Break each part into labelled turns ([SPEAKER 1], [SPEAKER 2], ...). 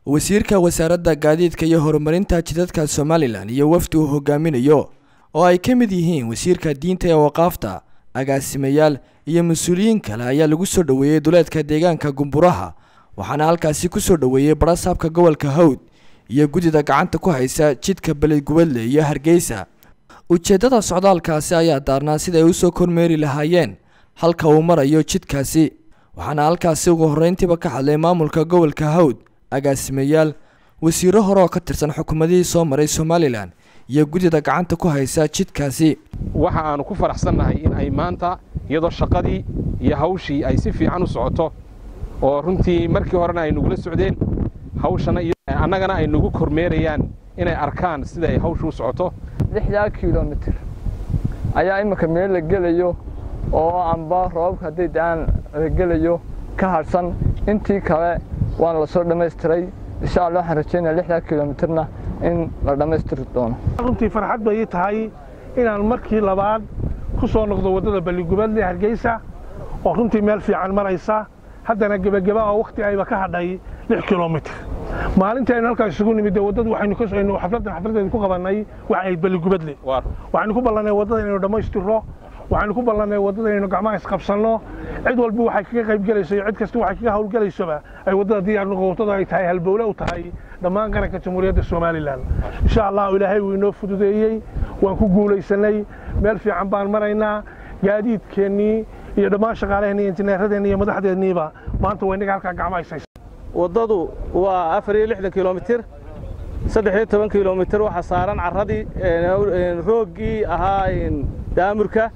[SPEAKER 1] wasiirka wasaaradda gaadiidka iyo horumarinta jidadka somalilan iyo wafdi uu hogaaminayo oo ay ka mid yihiin wasiirka diinta ee waqaafta agaasimayaal iyo mas-uuliyiin kale ayaa lagu soo dhoweeyey duleedka deegaanka gumburaha waxaana halkaasi ku soo dhoweeyey barasaabka gobolka hawd iyo guddida gacanta ku haysa jidka beledgubadle iyo hargeysa ujeeddada socdaalkaasi ayaa daarnaa sida ay usoo kormeeri lahaayeen halka uu marayo jidkaasi waxaana halkaasi ugu horreyntiiba ka hadlay maamulka gobolka hawd agaasimayaal wasiiro hore oo ka tirsan xukuumadihii soo maray somalilan iyo guddida gacanta ku haysa jidkaasi
[SPEAKER 2] waxa aanu ku faraxsannahay in ay maanta iyadoo shaqadii iyo hawshii ay si fiican u socoto oo runtii markii horena ay nugula socdeen hawshana annagana ay nagu kormeerayaan inay arkaan sida ay hawshu u socoto
[SPEAKER 3] lixdaa kilomitir ayaa imminka meel la gelayo oo amba roobabka hadday da'aan la gelayo ka hadhsan intii kale waana la soo dhammaystiray insha allah waxaan rajaynaya lixdaa kilomitirna in la dhammaystiri doono
[SPEAKER 4] runtii farxad bay ii tahay inaan markii labaad ku soo noqdo waddada balligubadle hargeysa oo runtii meel fiican maraysa haddana gebageba oo wakhti ayba ka hadhay lix kilomitir maalintii aynu halkaas isugu nimid waddadu waxaynu xafladdan xafladdeeda ku qabannay waxay ahayd balligubadle waxaynu ku ballannay waddada inaynu dhammaystirro waxaynu ku ballannay waddada inaynu gacmaha isqabsanno cid walba waxay kaga qayb gelayso iyo cid kasta waxay kaga hawlgelaysoba ay waddada diyaar noqotada ay tahay halbowle u tahay dhammaan qaranka jamhuuriyadda somalilan insha allahu ilaahay wuu inoo fududeeyey waan ku guulaysanay meel fiican baan maraynaa gaadiidkeennii iyo dhammaan shaqaalaheenni iyo injineeradeenni iyo madaxdeenniiba maanta waa inaga halkaa gacmaha ishaysa
[SPEAKER 5] waddadu waa afar iyo lixdan kilomitir saddex iyo toban kilomitir waxaa saaran carradii rooggii ahaa daamurka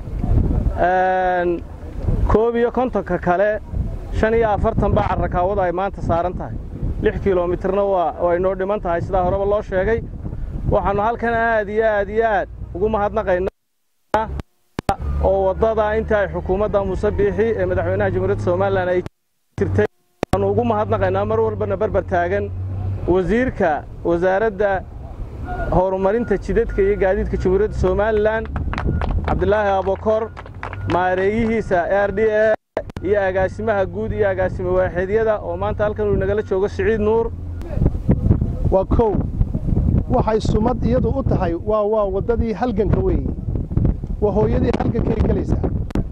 [SPEAKER 5] koob iyo kontonka kale shan iyo afartan baa carrakaawada ay maanta saaran tahay lix kilomitirna waa inoo dhiman tahay sidaa horeba loo sheegay waxaannu halkan aad iyo aad iyo aad ugu mahadnaqaynaa oo waddada inta ay xukuumadda muuse biixi ee madaxweynaha jamhuuriyadda somalilan ay jirtay waxaannu ugu mahadnaqaynaa mar walbana barbar taagan wasiirka wasaaradda horumarinta jidadka iyo gaadiidka jamhuuriyadda somalilan cabdilaahi abokor maareeyihiisa r d a iyo agaasimaha guud iyo agaasime waaxeedyada oo maanta halkan uu nagala joogo siciid nuur
[SPEAKER 6] waa kow waxay sumad iyadu u tahay waa waa waddadii halganka weeye waa hooyadii halgankay gelaysaa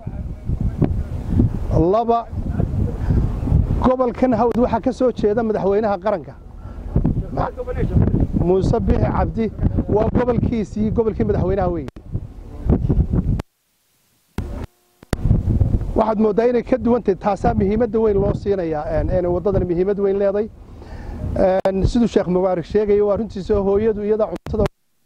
[SPEAKER 6] laba gobolkan hawd waxaa ka soo jeeda madaxweynaha qaranka muuse bixi cabdi waa gobolkiisii gobolkii madaxweynaha weeye waxaad mooddaa inay ka duwantahay taasaa muhiimadda weyn loo siinayaa inay waddadan muhiimad weyn leeday siduu sheekh mubaarak sheegaya waa runtiisa hooyadu iyada cuntada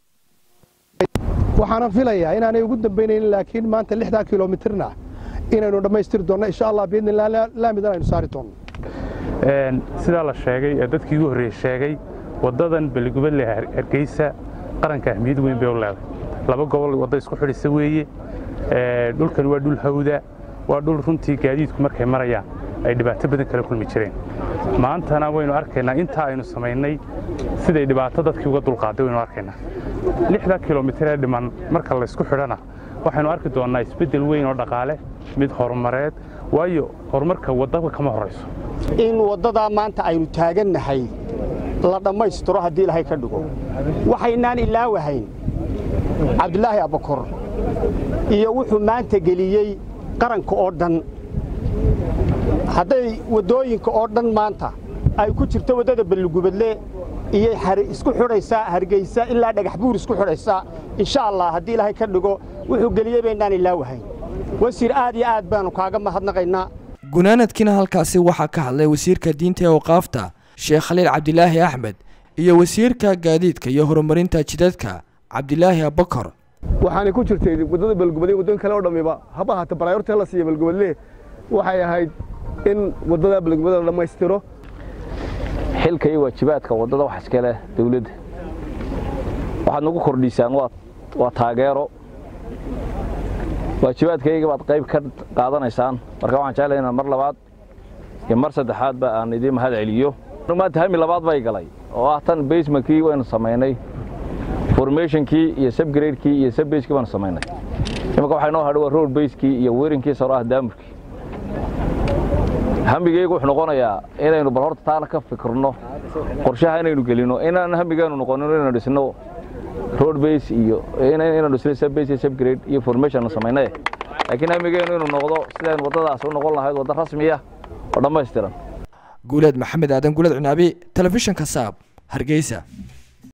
[SPEAKER 6] waxaana filayaa inaanay ugu dambaynaynin laakiin maanta lixdaa kilomitirna inaynu dhammaystiri doonno insha allah biidnillah laamidan aynu saari doonno
[SPEAKER 7] sidaa la sheegay ee dadkii ugu horreeyey sheegay waddadan beligubadle hargeysa qaranka ahmiyad weyn bay u leeday laba gobol wadda isku xidhisa weeye dhulkan waa dhul hawda waa dhul runtii gaadiidku markay marayaan ay dhibaato badan kala kulmi jireen maantana waynu arkaynaa intaa aynu samaynay siday dhibaato dadkii uga dulqaaday waynu arkaynaa lixda kilomitir ee dhiman marka laysku xidhana waxaynu arki doonnaa isbeddel weyn oo dhaqaale mid horumareed waayo horumarka waddaba kama horayso
[SPEAKER 8] in waddadaa maanta aynu taagannahay la dhammaystiro haddii ilaahay ka dhigo waxaynaan ilaawahayn cabdilaahi abakor iyo wuxuu maanta geliyey qaranka oo dhan hadday waddooyinka oo dhan maanta ay ku jirto waddada balligubadle iyo isku xidhaysaa hargeysa ilaa dhagax buur isku xidhaysaa insha allah haddii ilaahay ka dhigo wuxuu geliyey baynaan ilaawahayn wasiir aad iyo aad baannu kaaga mahadnaqaynaa
[SPEAKER 1] gunaanadkiina halkaasi waxaa ka hadlay wasiirka diinta ee waqaafta sheekh khaliil cabdilaahi axmed iyo wasiirka gaadiidka iyo horumarinta jidadka cabdilaahi abakar
[SPEAKER 9] waxaanay ku jirtay waddada balgubadle waddooyin kale oo dhammiba haba haata baraayorta la siiya balgubadle waxay ahayd in waddada balgubadle la dhammaystiro
[SPEAKER 10] xilka iyo waajibaadka waddada wax iska leh dawladda waxaad nagu kordhisaan waa taageero waajibaadkayga baad qayb ka qaadanaysaan marka waxaan jeclahay inaan mar labaad iyo mar saddexaadba aan idiin mahad celiyo maanta hami labaad bay galay oo ah tan basementkii waynu samaynay formationkii iyo subgradekii iyo subbagekii baanu samaynay imanka waxaa inoo hadhay waa road basekii iyo werinkiisa hore ah daamurkii hamigeygu wuxuu noqonayaa inaynu bal horta taana ka fikirno qorshaha inaynu gelino inaan hamigeenu noqonin inaynu dhisno road base iyo inaynu dhisno sub base iyo sub grade iyo formation samaynay laakiin hamigeenu inuu noqdo sidaynu waddadaas u noqon lahayd waddo rasmiya oo dhammaystiran
[SPEAKER 1] guuleed maxamed aadan guuleed cinaabi telefishinka saab hargeysa